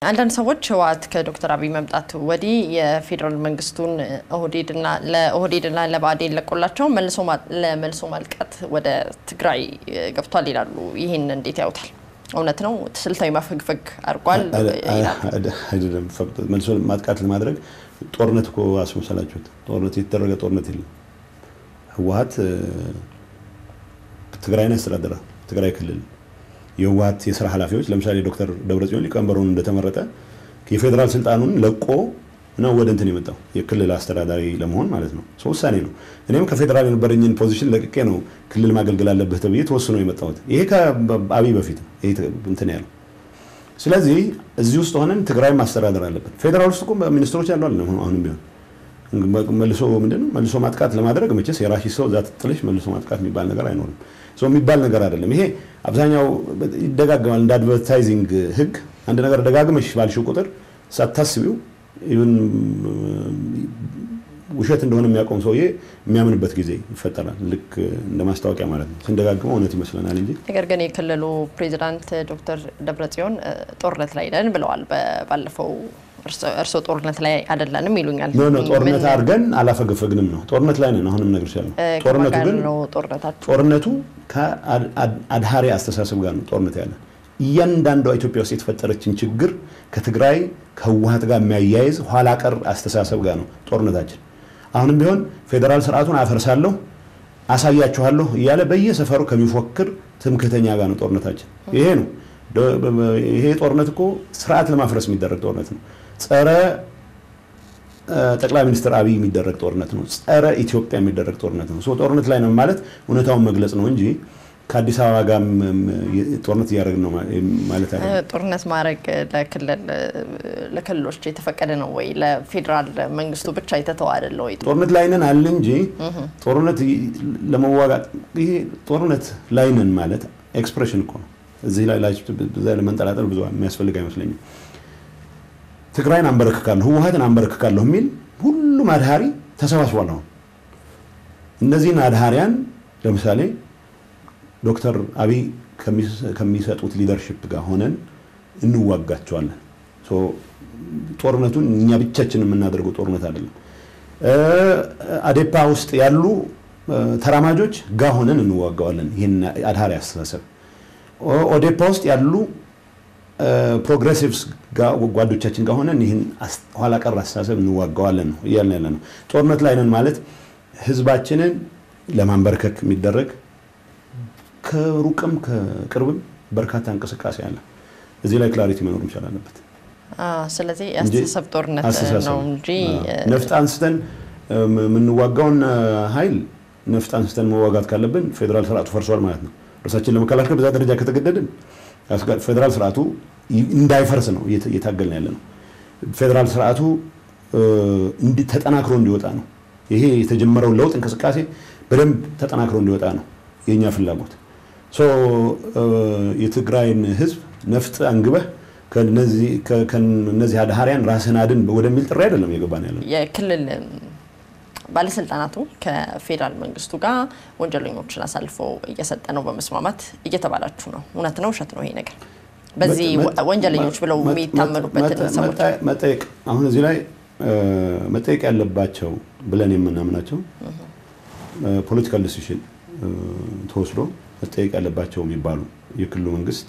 አንዳንድ ሰዎች ህወሓት ከዶክተር አብይ መምጣት ወዲህ የፌዴራል መንግስቱን ኦህዴድና ለኦህዴድና ለብአዴን ለቆላቸው ለመልሶ ማልቃት ወደ ትግራይ ገብቷል ይላሉ። ይህን እንዴት ያዩታል? እውነት ነው? ስልታዊ ማፈግፈግ አድርጓል አይደለም። መልሶ ማጥቃት ለማድረግ ጦርነት እኮ አስመሰላችሁት። ጦርነት የተደረገ ጦርነት የለም። ህወሓት ትግራይን ያስተዳድራል። ትግራይ ክልል የህወሓት የስራ ኃላፊዎች ለምሳሌ ዶክተር ደብረጽዮን ሊቀመንበሩን እንደተመረጠ የፌዴራል ስልጣኑን ለቆ ነው ወደ እንትን የመጣው የክልል አስተዳዳሪ ለመሆን ማለት ነው። ውሳኔ ነው። እኔም ከፌዴራል የነበረኝን ፖዚሽን ለቅቄ ነው ክልል ማገልገል አለብህ ተብዬ ተወስኖ የመጣሁት። ይሄ ከአብይ በፊት ነው ይሄ እንትን ያለው። ስለዚህ እዚህ ውስጥ ሆነን ትግራይ ማስተዳደር አለብን። ፌዴራል ውስጥ እኮ ሚኒስትሮች ያሉ አለ አሁንም ቢሆን መልሶ ምንድን መልሶ ማጥቃት ለማድረግ መቼስ የራሺ ሰው እዛ ትጥልሽ መልሶ ማጥቃት የሚባል ነገር አይኖርም። ሰው የሚባል ነገር አይደለም። ይሄ አብዛኛው ይደጋገማል። እንደ አድቨርታይዚንግ ህግ አንድ ነገር ደጋግመሽ ባልሽው ቁጥር ሳታስቢው ይሁን ውሸት እንደሆነ የሚያቆም ሰውዬ የሚያምንበት ጊዜ ይፈጠራል። ልክ እንደ ማስታወቂያ ማለት ነው። ስንደጋግመው እውነት ይመስለናል እንጂ። ነገር ግን የክልሉ ፕሬዚዳንት ዶክተር ደብረጽዮን ጦርነት ላይ ነን ብለዋል። ባለፈው እርስዎ ጦርነት ላይ አይደለንም ይሉኛል። ኖ ኖ ጦርነት አድርገን አላፈገፈግንም ነው። ጦርነት ላይ ነን አሁንም እነግርሻለሁ። ጦርነቱ ግን ጦርነቱ ከአድሃሪ አስተሳሰብ ጋር ነው ጦርነት ያለን እያንዳንዷ ኢትዮጵያ ውስጥ የተፈጠረችን ችግር ከትግራይ ከህወሓት ጋር የሚያያይዝ ኋላ ቀር አስተሳሰብ ጋር ነው ጦርነታችን። አሁንም ቢሆን ፌዴራል ስርዓቱን አፈርሳለሁ አሳያችኋለሁ እያለ በየሰፈሩ ከሚፎክር ትምክህተኛ ጋር ነው ጦርነታችን። ይሄ ነው ይሄ ጦርነት እኮ ስርዓት ለማፍረስ የሚደረግ ጦርነት ነው። ጸረ ጠቅላይ ሚኒስትር አብይ የሚደረግ ጦርነት ነው። ጸረ ኢትዮጵያ የሚደረግ ጦርነት ነው። ጦርነት ላይ ነው ማለት እውነታውን መግለጽ ነው እንጂ ከአዲስ አበባ ጋር ጦርነት እያደረግን ነው ማለት አለ። ጦርነት ማድረግ ለክልሎች የተፈቀደ ነው ወይ? ለፌዴራል መንግስቱ ብቻ የተተወ አይደለ ወይ? ጦርነት ላይ ነን አለ እንጂ ጦርነት ለመዋጋት ይሄ ጦርነት ላይ ነን ማለት ኤክስፕሬሽን እኮ ነው። እዚህ ላይ ለመንጠላጠል ብዙ የሚያስፈልግ አይመስለኝም። ትግራይን አንበረክካለሁ፣ ህወሓትን አንበረክካለሁ የሚል ሁሉም አድሃሪ ተሰባስቧል። አሁን እነዚህን አድሃሪያን ለምሳሌ ዶክተር አብይ ከሚሰጡት ሊደርሽፕ ጋር ሆነን እንዋጋቸዋለን። ጦርነቱን እኛ ብቻችን የምናደርገው ጦርነት አይደለም። አዴፓ ውስጥ ያሉ ተራማጆች ጋር ሆነን እንዋጋዋለን። ይህን አድሃሪ አስተሳሰብ ኦዴፓ ውስጥ ያሉ ፕሮግሬሲቭስ ጓዶቻችን ጋር ሆነን ይህን ኋላ ቀር አስተሳሰብ እንዋጋዋለን ነው እያልን ያለ ነው። ጦርነት ላይ ነን ማለት ህዝባችንን ለማንበርከክ የሚደረግ ከሩቅም ከቅርብም በርካታ እንቅስቃሴ አለ። እዚህ ላይ ክላሪቲ መኖር መቻል አለበት። ስለዚህ የአስተሳሰብ ጦርነት ነው እንጂ ነፍጥ አንስተን የምንዋጋውን ኃይል ነፍጥ አንስተን መዋጋት ካለብን ፌዴራል ስርዓቱ ፈርሷል ማለት ነው። እርሳችን ለመከላከል በዛ ደረጃ ከተገደድን ፌዴራል ስርዓቱ እንዳይፈርስ ነው እየታገልን ያለ ነው። ፌዴራል ስርዓቱ ተጠናክሮ እንዲወጣ ነው። ይሄ የተጀመረው ለውጥ እንቅስቃሴ በደንብ ተጠናክሮ እንዲወጣ ነው የእኛ ፍላጎት። የትግራይን ህዝብ ነፍጥ አንግበህ ከነዚህ አድሃሪያን ራስን አድን ወደሚል ጥሪ አይደለም እየገባን ያለ የክልል ባለስልጣናቱ ከፌዴራል መንግስቱ ጋር ወንጀለኞችን አሳልፈው እየሰጠ ነው በመስማማት እየተባላችሁ ነው። እውነት ነው ውሸት ነው ይሄ ነገር? በዚህ ወንጀለኞች ብለው የሚታመኑበትን ሰዎች መጠየቅ አሁን እዚህ ላይ መጠየቅ ያለባቸው ብለን የምናምናቸው ፖለቲካል ዲሲሽን ተወስዶ መጠየቅ ያለባቸው የሚባሉ የክልሉ መንግስት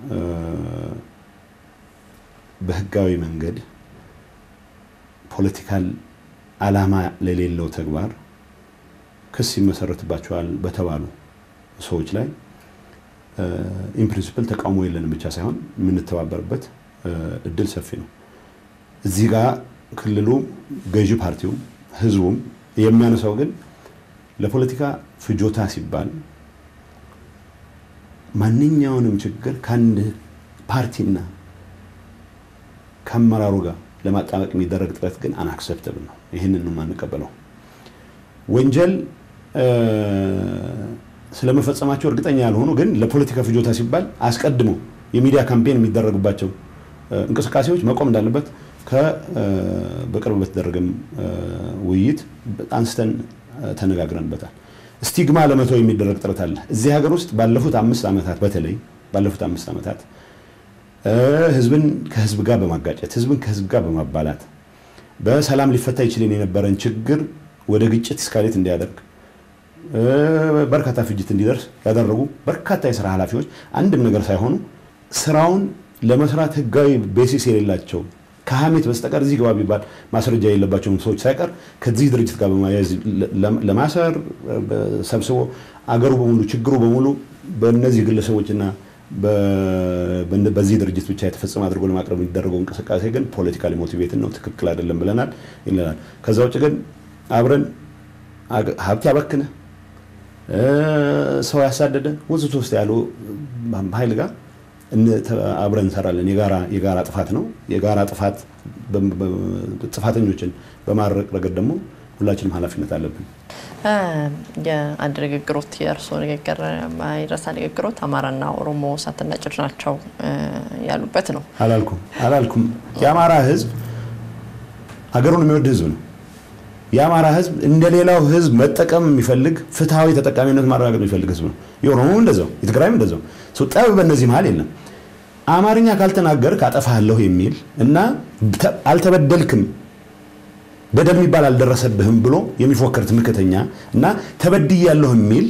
በህጋዊ መንገድ ፖለቲካል አላማ ለሌለው ተግባር ክስ ይመሰረትባቸዋል በተባሉ ሰዎች ላይ ኢንፕሪንሲፕል ተቃውሞ የለንም ብቻ ሳይሆን የምንተባበርበት እድል ሰፊ ነው። እዚህ ጋር ክልሉ ገዢ ፓርቲውም ህዝቡም የሚያነሳው ግን ለፖለቲካ ፍጆታ ሲባል ማንኛውንም ችግር ከአንድ ፓርቲና ከአመራሩ ጋር ለማጣበቅ የሚደረግ ጥረት ግን አናክሰፕተብል ነው። ይህንን ነው የማንቀበለው። ወንጀል ስለመፈጸማቸው እርግጠኛ ያልሆኑ ግን ለፖለቲካ ፍጆታ ሲባል አስቀድሞ የሚዲያ ካምፔን የሚደረግባቸው እንቅስቃሴዎች መቆም እንዳለበት በቅርብ በተደረገም ውይይት አንስተን ተነጋግረንበታል። ስቲግማ ለመተው የሚደረግ ጥረት አለ። እዚህ ሀገር ውስጥ ባለፉት አምስት ዓመታት በተለይ ባለፉት አምስት ዓመታት ህዝብን ከህዝብ ጋር በማጋጨት ህዝብን ከህዝብ ጋር በማባላት በሰላም ሊፈታ ይችልን የነበረን ችግር ወደ ግጭት እስካሌት እንዲያደርግ በርካታ ፍጅት እንዲደርስ ያደረጉ በርካታ የስራ ኃላፊዎች አንድም ነገር ሳይሆኑ ስራውን ለመስራት ህጋዊ ቤሲስ የሌላቸው ከሀሜት በስተቀር እዚህ ግባ ቢባል ማስረጃ የሌለባቸውን ሰዎች ሳይቀር ከዚህ ድርጅት ጋር በማያያዝ ለማሰር ሰብስቦ አገሩ በሙሉ ችግሩ በሙሉ በእነዚህ ግለሰቦችና በዚህ ድርጅት ብቻ የተፈጸመ አድርጎ ለማቅረብ የሚደረገው እንቅስቃሴ ግን ፖለቲካሊ ሞቲቬትን ነው፣ ትክክል አይደለም ብለናል ይለናል። ከዛ ውጭ ግን አብረን ሀብት ያበክነ ሰው ያሳደደ ወዘተ ውስጥ ያሉ ኃይል ጋር አብረን እንሰራለን። የጋራ ጥፋት ነው። የጋራ ጥፋት ጥፋተኞችን በማድረቅ ረገድ ደግሞ ሁላችንም ኃላፊነት አለብን። የአንድ ንግግሮት የእርስዎ ንግግር ማይረሳ ንግግሮት አማራና ኦሮሞ እሳትና ጭድ ናቸው ያሉበት ነው። አላልኩም አላልኩም። የአማራ ህዝብ ሀገሩን የሚወድ ህዝብ ነው። የአማራ ህዝብ እንደ ሌላው ህዝብ መጠቀም የሚፈልግ ፍትሐዊ ተጠቃሚነት ማረጋገጥ የሚፈልግ ህዝብ ነው። የኦሮሞ እንደዛው፣ የትግራይም እንደዛው። ጠብ በእነዚህ መሀል የለም። አማርኛ ካልተናገርክ አጠፋለሁ የሚል እና አልተበደልክም በደል የሚባል አልደረሰብህም ብሎ የሚፎክር ትምክተኛ እና ተበድያለሁ የሚል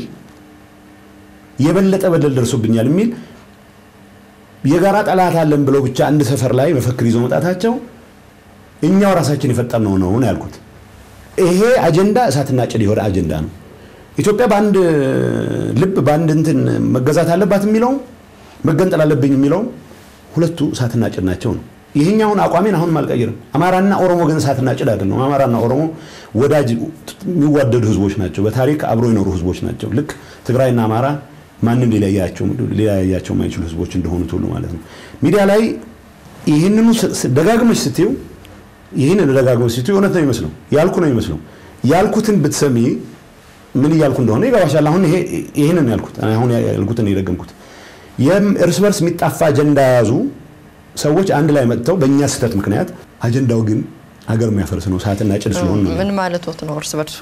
የበለጠ በደል ደርሶብኛል የሚል የጋራ ጠላት አለን ብለው ብቻ አንድ ሰፈር ላይ መፈክር ይዞ መጣታቸው እኛው ራሳችን የፈጠርነው ነው ነው ያልኩት። ይሄ አጀንዳ እሳትና ጭድ የሆነ አጀንዳ ነው። ኢትዮጵያ በአንድ ልብ በአንድ እንትን መገዛት አለባት የሚለውም መገንጠል አለብኝ የሚለውም ሁለቱ እሳትና ጭድ ናቸው ነው። ይህኛውን አቋሜን አሁንም አልቀይርም። አማራና ኦሮሞ ግን እሳትና ጭድ አይደለም። አማራና ኦሮሞ ወዳጅ የሚዋደዱ ህዝቦች ናቸው። በታሪክ አብሮ የኖሩ ህዝቦች ናቸው። ልክ ትግራይና አማራ ማንም ሊለያያቸው የማይችሉ ህዝቦች እንደሆኑት ሁሉ ማለት ነው። ሚዲያ ላይ ይህንኑ ደጋግመሽ ስትዩ ይህን ደጋግመሽ ስትዩ እውነት ነው ይመስለው ያልኩ ነው ይመስለው ያልኩትን ብትሰሚ ምን እያልኩ እንደሆነ ይገባሻል። አሁን ይህንን ያልኩት አሁን ያልኩትን የደገምኩት እርስ በርስ የሚጣፋ አጀንዳ የያዙ ሰዎች አንድ ላይ መጥተው በእኛ ስህተት ምክንያት አጀንዳው ግን ሀገር የሚያፈርስ ነው፣ እሳትና ጭድ ስለሆነ ነው። ምን ማለቶት ነው? እርስ በርሱ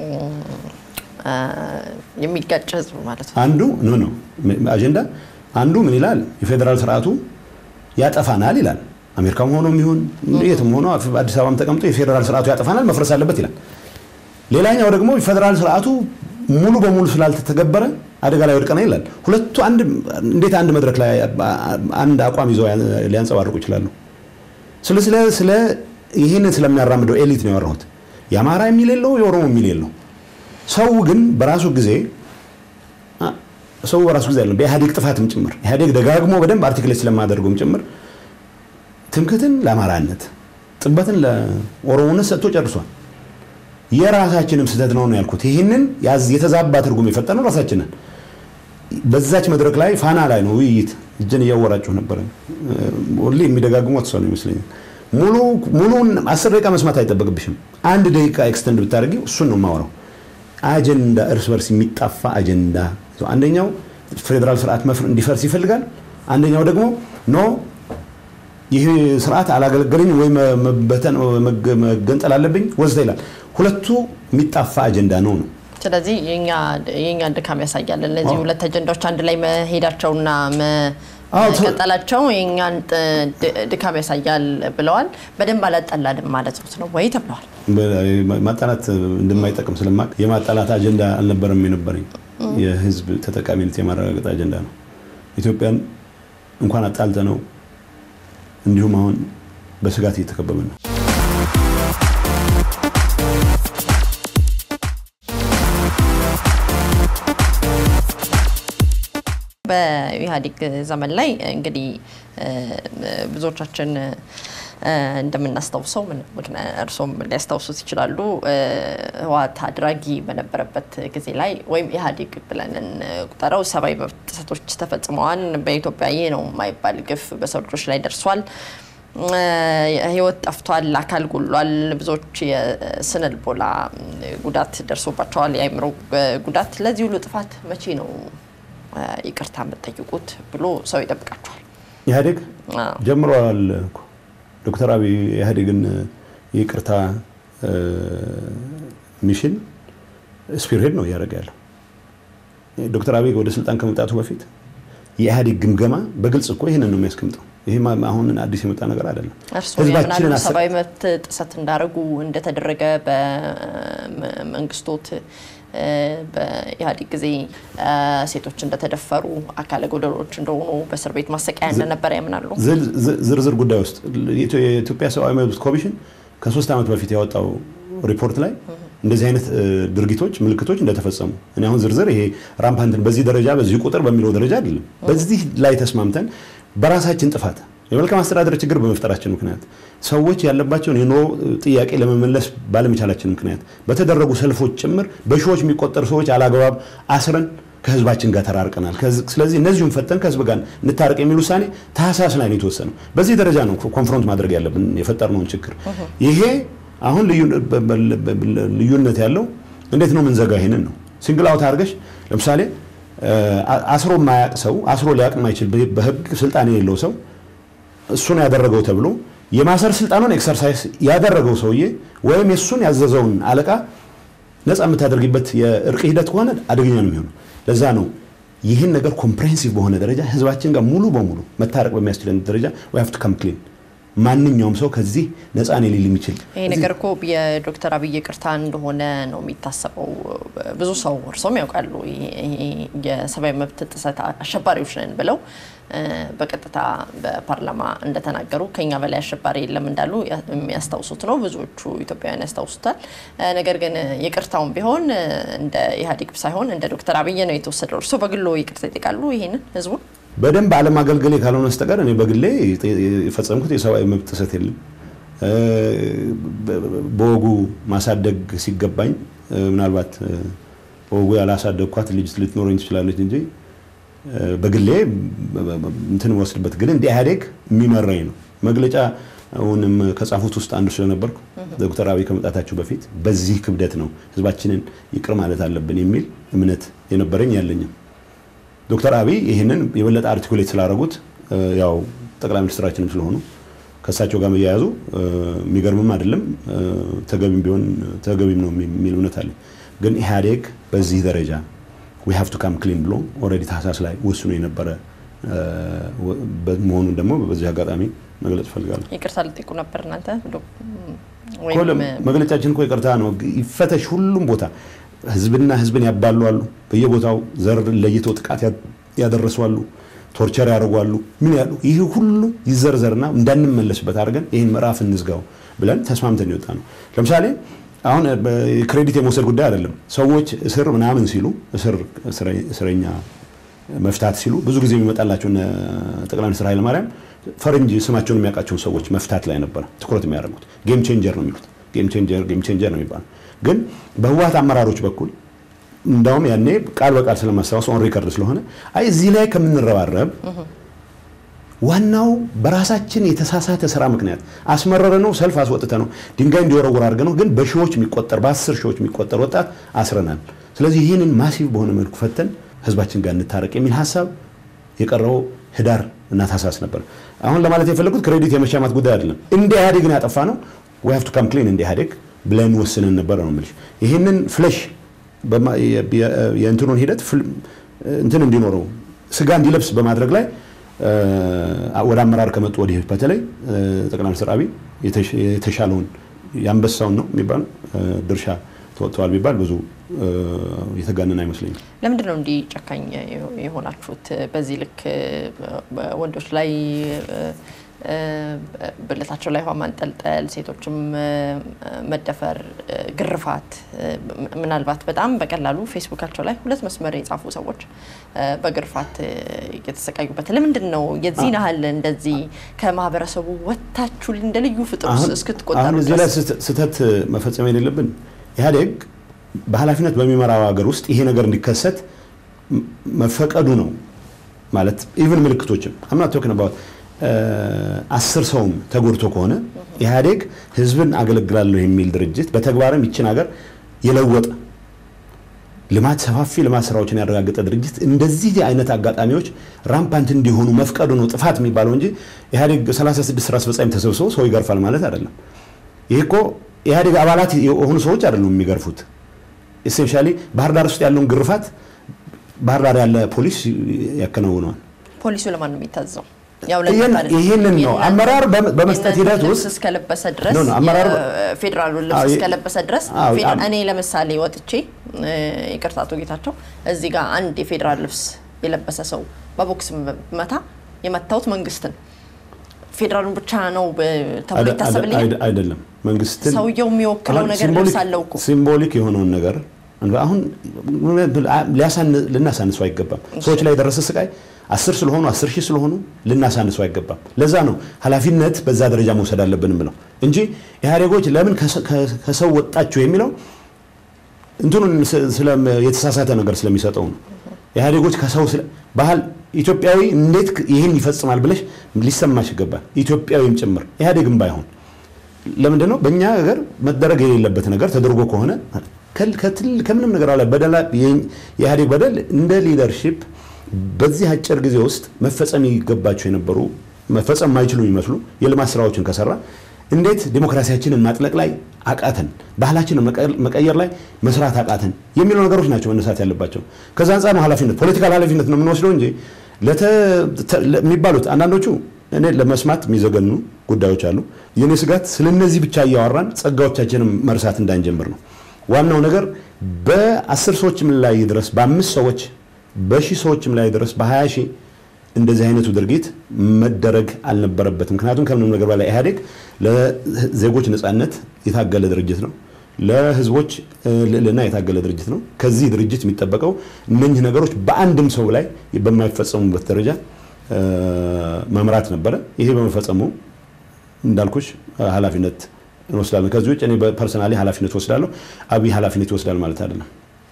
የሚጋጭ ህዝብ ማለት ነው። አንዱ ኖ ነው አጀንዳ አንዱ ምን ይላል? የፌዴራል ስርዓቱ ያጠፋናል ይላል። አሜሪካም ሆኖ የሚሆን የትም ሆኖ አዲስ አበባም ተቀምጦ የፌዴራል ስርዓቱ ያጠፋናል፣ መፍረስ አለበት ይላል። ሌላኛው ደግሞ የፌዴራል ስርዓቱ ሙሉ በሙሉ ስላልተተገበረ አደጋ ላይ ወድቀናል ይላል። ሁለቱ አንድ እንዴት አንድ መድረክ ላይ አንድ አቋም ይዘው ሊያንጸባርቁ ይችላሉ? ስለ ስለ ስለ ይህንን ስለሚያራምደው ኤሊት ነው ያወራሁት። የአማራ የሚል የለው የኦሮሞ የሚል የለው። ሰው ግን በራሱ ጊዜ ሰው በራሱ ጊዜ አይደለም በኢህአዴግ ጥፋትም ጭምር ኢህአዴግ ደጋግሞ በደንብ አርቲክሌት ስለማደርገውም ጭምር ትምክትን ለአማራነት ጥበትን ለኦሮሞነት ሰጥቶ ጨርሷል። የራሳችንም ስህተት ነው ነው ያልኩት። ይህንን የተዛባ ትርጉም የፈጠነው ራሳችንን በዛች መድረክ ላይ ፋና ላይ ነው ውይይት እጅን እያወራችሁ ነበረ። ሁሌ የሚደጋግሙ እሷ ነው ይመስለኛል። ሙሉውን አስር ደቂቃ መስማት አይጠበቅብሽም። አንድ ደቂቃ ኤክስተንድ ብታደርጊ እሱን ነው የማወራው። አጀንዳ እርስ በርስ የሚጣፋ አጀንዳ። አንደኛው ፌዴራል ስርዓት እንዲፈርስ ይፈልጋል። አንደኛው ደግሞ ኖ ይህ ስርዓት አላገለገለኝ ወይ መገንጠል አለብኝ ወዘተ ይላል። ሁለቱ የሚጣፋ አጀንዳ ነው ነው። ስለዚህ የእኛን ድካም ያሳያል። እነዚህ ሁለት አጀንዳዎች አንድ ላይ መሄዳቸውና መቀጠላቸው የእኛን ድካም ያሳያል ብለዋል። በደንብ አላጠላንም ማለት ነው ወይ ተብለዋል። ማጣላት እንደማይጠቅም ስለማቅ የማጣላት አጀንዳ አልነበረም የነበረኝ የህዝብ ተጠቃሚነት የማረጋገጥ አጀንዳ ነው። ኢትዮጵያን እንኳን አጣልተ ነው እንዲሁም አሁን በስጋት እየተከበበ ነው። በኢህአዴግ ዘመን ላይ እንግዲህ ብዙዎቻችን እንደምናስታውሰው እርሶም ሊያስታውሱት ይችላሉ። ህወሓት አድራጊ በነበረበት ጊዜ ላይ ወይም ኢህአዴግ ብለን እንቁጠረው ሰብአዊ መብት ጥሰቶች ተፈጽመዋል። በኢትዮጵያ ይህ ነው የማይባል ግፍ በሰው ልጆች ላይ ደርሷል። ህይወት ጠፍቷል፣ አካል ጎሏል፣ ብዙዎች የስነ ልቦና ጉዳት ደርሶባቸዋል፣ የአእምሮ ጉዳት። ለዚህ ሁሉ ጥፋት መቼ ነው ይቅርታ የምትጠይቁት ብሎ ሰው ይጠብቃቸዋል። ኢህአዴግ ጀምረዋል እኮ ዶክተር አብይ ኢህአዴግን ይቅርታ ሚሽን ስፒርሄድ ነው እያደረገ ያለው። ዶክተር አብይ ወደ ስልጣን ከመምጣቱ በፊት የኢህአዴግ ግምገማ በግልጽ እኮ ይህንን ነው የሚያስቀምጠው። ይሄ አሁን አዲስ የመጣ ነገር አይደለም። እርስዎ ያምናሉ ሰብአዊ መብት ጥሰት እንዳደረጉ እንደተደረገ በመንግስቶት በኢህአዴግ ጊዜ ሴቶች እንደተደፈሩ አካለ ጎደሎች እንደሆኑ በእስር ቤት ማሰቃያ እንደነበረ ያምናሉ? ዝርዝር ጉዳይ ውስጥ የኢትዮጵያ ሰብአዊ መብት ኮሚሽን ከሶስት ዓመት በፊት ያወጣው ሪፖርት ላይ እንደዚህ አይነት ድርጊቶች ምልክቶች እንደተፈጸሙ እኔ አሁን ዝርዝር ይሄ ራምፓንትን በዚህ ደረጃ በዚህ ቁጥር በሚለው ደረጃ አይደለም። በዚህ ላይ ተስማምተን በራሳችን ጥፋት የመልካም አስተዳደር ችግር በመፍጠራችን ምክንያት ሰዎች ያለባቸውን የኑሮ ጥያቄ ለመመለስ ባለመቻላችን ምክንያት በተደረጉ ሰልፎች ጭምር በሺዎች የሚቆጠሩ ሰዎች አላግባብ አስረን ከህዝባችን ጋር ተራርቀናል። ስለዚህ እነዚሁም ፈተን ከህዝብ ጋር እንታረቅ የሚል ውሳኔ ታህሳስ ላይ ነው የተወሰነው። በዚህ ደረጃ ነው ኮንፍሮንት ማድረግ ያለብን የፈጠርነውን ችግር። ይሄ አሁን ልዩነት ያለው እንዴት ነው ምንዘጋ? ይሄንን ነው ሲንግል አውት አድርገሽ ለምሳሌ አስሮ የማያቅ ሰው አስሮ ሊያቅ የማይችል በህግ ስልጣን የሌለው ሰው እሱን ያደረገው ተብሎ የማሰር ስልጣኑን ኤክሰርሳይዝ ያደረገው ሰውዬ ወይም የእሱን ያዘዘውን አለቃ ነፃ የምታደርጊበት የእርቅ ሂደት ከሆነ አደገኛ ነው የሚሆነው። ለዛ ነው ይህን ነገር ኮምፕሬሄንሲቭ በሆነ ደረጃ ህዝባችን ጋር ሙሉ በሙሉ መታረቅ በሚያስችለን ደረጃ ዊ ሃቭ ቱ ካም ክሊን ማንኛውም ሰው ከዚህ ነፃ ነው ሊል የሚችል ይሄ ነገር እኮ የዶክተር አብይ ይቅርታ እንደሆነ ነው የሚታሰበው። ብዙ ሰው እርሶም ያውቃሉ። የሰብአዊ መብት ጥሰት አሸባሪዎች ነን ብለው በቀጥታ በፓርላማ እንደተናገሩ ከኛ በላይ አሸባሪ የለም እንዳሉ የሚያስታውሱት ነው። ብዙዎቹ ኢትዮጵያውያን ያስታውሱታል። ነገር ግን ይቅርታውን ቢሆን እንደ ኢህአዴግ ሳይሆን እንደ ዶክተር አብይ ነው የተወሰደው። እርሶ በግሎ ይቅርታ ይጠይቃሉ ይሄንን ህዝቡን በደንብ አለማገልገሌ ካልሆነ በስተቀር እኔ በግሌ የፈጸምኩት የሰብአዊ መብት ጥሰት የለም። በወጉ ማሳደግ ሲገባኝ ምናልባት በወጉ ያላሳደግኳት ልጅ ልትኖረኝ ትችላለች እንጂ በግሌ እንትን ወስድበት ግን እንደ ኢህአዴግ የሚመራኝ ነው። መግለጫ አሁንም ከጻፉት ውስጥ አንዱ ስለነበርኩ ዶክተር አብይ ከመጣታቸው በፊት በዚህ ክብደት ነው ህዝባችንን ይቅር ማለት አለብን የሚል እምነት የነበረኝ ያለኝም ዶክተር አብይ ይህንን የበለጠ አርቲኩሌት ስላደረጉት ያው ጠቅላይ ሚኒስትራችንም ስለሆኑ ከእሳቸው ጋር መያያዙ የሚገርምም አይደለም፣ ተገቢም ቢሆን ተገቢም ነው የሚል እምነት አለ። ግን ኢህአዴግ በዚህ ደረጃ ዊ ሃቭ ቱ ካም ክሊን ብሎ ኦልሬዲ ታህሳስ ላይ ወስኖ የነበረ መሆኑን ደግሞ በዚህ አጋጣሚ መግለጽ እፈልጋለሁ። ይቅርታ ልጠይቁ ነበር እናንተ መግለጫችን እኮ ይቅርታ ነው። ይፈተሽ ሁሉም ቦታ ህዝብና ህዝብን ያባሉ አሉ። በየቦታው ዘር ለይተው ጥቃት ያደረሱ አሉ። ቶርቸር ያደርጓሉ። ምን ያሉ ይህ ሁሉ ይዘርዘርና እንዳንመለስበት አድርገን ይህን ምዕራፍ እንዝጋው ብለን ተስማምተን የወጣ ነው። ለምሳሌ አሁን ክሬዲት የመውሰድ ጉዳይ አይደለም። ሰዎች እስር ምናምን ሲሉ እስረኛ መፍታት ሲሉ ብዙ ጊዜ የሚመጣላቸው ጠቅላይ ሚኒስትር ኃይለማርያም ፈረንጅ ስማቸውን የሚያውቃቸውን ሰዎች መፍታት ላይ ነበረ ትኩረት የሚያደርጉት። ጌም ቼንጀር ነው የሚሉት። ጌም ቼንጀር ጌም ቼንጀር ነው የሚባለው። ግን በህወሓት አመራሮች በኩል እንዳውም ያኔ ቃል በቃል ስለማስታወስ ኦን ሪከርድ ስለሆነ አይ እዚህ ላይ ከምንረባረብ ዋናው በራሳችን የተሳሳተ ስራ ምክንያት አስመረረ ነው ሰልፍ አስወጥተ ነው ድንጋይ እንዲወረውር አድርገ ነው። ግን በሺዎች የሚቆጠር በአስር ሺዎች የሚቆጠር ወጣት አስረናል። ስለዚህ ይህንን ማሲቭ በሆነ መልኩ ፈተን ህዝባችን ጋር እንታረቅ የሚል ሀሳብ የቀረበው ህዳር እና ታህሳስ ነበር። አሁን ለማለት የፈለጉት ክሬዲት የመሻማት ጉዳይ አይደለም። እንደ ኢህአዴግን ያጠፋ ነው ዊ ሃቭ ቱ ካም ክሊን እንደ ኢህአዴግ ብለን ወስነን ነበረ ነው የምልሽ። ይህንን ፍለሽ የእንትኑን ሂደት እንትን እንዲኖረው ስጋ እንዲለብስ በማድረግ ላይ ወደ አመራር ከመጡ ወዲህ በተለይ ጠቅላይ ሚኒስትር አብይ የተሻለውን የአንበሳውን ነው የሚባለው ድርሻ ተወጥተዋል ቢባል ብዙ የተጋነን አይመስለኝም። ለምንድን ነው እንዲህ ጨካኝ የሆናችሁት? በዚህ ልክ ወንዶች ላይ ብልታቸው ላይ ውሃ ማንጠልጠል፣ ሴቶችም መደፈር፣ ግርፋት፣ ምናልባት በጣም በቀላሉ ፌስቡካቸው ላይ ሁለት መስመር የጻፉ ሰዎች በግርፋት የተሰቃዩበት ለምንድን ነው? የዚህን ያህል እንደዚህ ከማህበረሰቡ ወጥታችሁ እንደ ልዩ ፍጡር እስክትቆጠሩ አሁን እዚህ ላይ ስህተት መፈጸም የሌለብን ኢህአዴግ በኃላፊነት በሚመራው ሀገር ውስጥ ይሄ ነገር እንዲከሰት መፈቀዱ ነው ማለት ኢቭን ምልክቶችም አምናት ቶክን አባውት አስር ሰውም ተጎድቶ ከሆነ ኢህአዴግ ህዝብን አገለግላለሁ የሚል ድርጅት በተግባርም ይችን ሀገር የለወጠ ልማት ሰፋፊ ልማት ስራዎችን ያረጋገጠ ድርጅት እንደዚህ አይነት አጋጣሚዎች ራምፓንት እንዲሆኑ መፍቀዱ ነው ጥፋት የሚባለው እንጂ ኢህአዴግ 36 ስራ አስፈጻሚ ተሰብስበው ሰው ይገርፋል ማለት አይደለም። ይህ እኮ ኢህአዴግ አባላት የሆኑ ሰዎች አይደሉም የሚገርፉት። ኤሴንሻሊ ባህር ዳር ውስጥ ያለውን ግርፋት ባህር ዳር ያለ ፖሊስ ያከናውነዋል። ፖሊሱ ለማን ነው የሚታዘው? ያው ይህን- ለእናንተ ይህንን ነው የእናንተ- አመራር በ- በመስጠት የእናንተ ሂደት ልብስ ውስጥ እስከለበሰ ድረስ ኖ፣ ኖ፣ አመራር- የፌዴራሉን ልብስ አዎ፣ የ- እስከለበሰ ድረስ አዎ፣ ፌዴራ- አም- እኔ ለምሳሌ ወጥቼ እ፣ ይቅርታ አቶ ጌታቸው እዚህ ጋር አንድ የፌዴራል ልብስ የለበሰ ሰው በቦክስ መታ የመታሁት መንግስትን ፌዴራሉን ብቻ ነው ብ- ተብሎ አይደ- ይታሰብልኛል። አይደ- አይደለም መንግስትን ሰውየው የሚወክለው አሁን ነገር ሲምቦሊክ- ልብስ አለው እኮ ሲምቦሊክ የሆነውን ነገር አሁን ሊያሳን- ልናሳንሰው አይገባም። ሰዎች ላይ የደረሰ ስቃይ አስር ስለሆኑ አስር ሺህ ስለሆኑ ልናሳንሰው አይገባም። ለዛ ነው ኃላፊነት በዛ ደረጃ መውሰድ አለብን ብለው እንጂ ኢህአዴጎች ለምን ከሰ- ከ- ከሰው ወጣችሁ የሚለው እንትኑን ስ- ስለም- የተሳሳተ ነገር ስለሚሰጠው ነው። ኢህአዴጎች ከሰው ስለ- ባህል ኢትዮጵያዊ እንዴት ክ- ይህን ይፈጽማል ብለሽ ሊሰማሽ ይገባል። ኢትዮጵያዊም ጭምር ኢህአዴግም ባይሆን ለምንድን ነው በእኛ ሀገር መደረግ የሌለበት ነገር ተደርጎ ከሆነ ከል- ከትል- ከምንም ነገር ላይ በደላ የኢህአዴግ በደል እንደ ሊደርሺፕ በዚህ አጭር ጊዜ ውስጥ መፈጸም ይገባቸው የነበሩ መፈጸም የማይችሉ የሚመስሉ የልማት ስራዎችን ከሰራ እንዴት ዲሞክራሲያችንን ማጥለቅ ላይ አቃተን፣ ባህላችንን መቀ- መቀየር ላይ መስራት አቃተን የሚሉ ነገሮች ናቸው መነሳት ያለባቸው። ከዛ አንጻር ነው ኃላፊነት ፖለቲካል ኃላፊነት ነው የምንወስደው እንጂ ለተ- ተ- የሚባሉት አንዳንዶቹ እኔ ለመስማት የሚዘገኑ ጉዳዮች አሉ። የኔ ስጋት ስለ እነዚህ ብቻ እያወራን ጸጋዎቻችንን መርሳት እንዳንጀምር ነው። ዋናው ነገር በአስር ሰዎችም ላይ ድረስ በአምስት ሰዎች በሺህ ሰዎችም ላይ ድረስ በሀያ ሺህ እንደዚህ አይነቱ ድርጊት መደረግ አልነበረበትም። ምክንያቱም ከምንም ነገር በላይ ኢህአዴግ ለዜጎች ነጻነት የታገለ ድርጅት ነው። ለህዝቦች እ፣ ልዕልና የታገለ ድርጅት ነው። ከዚህ ድርጅት የሚጠበቀው እነኚህ ነገሮች በአንድም ሰው ላይ በማይፈጸሙበት ደረጃ እ፣ መምራት ነበረ። ይሄ በመፈጸሙ እንዳልኩሽ እ፣ ኃላፊነት እንወስዳለን። ከዚህ ውጭ እኔ በፐርሰናሊ ኃላፊነት ወስዳለሁ። አብይ ኃላፊነት ይወስዳል ማለት አይደለም።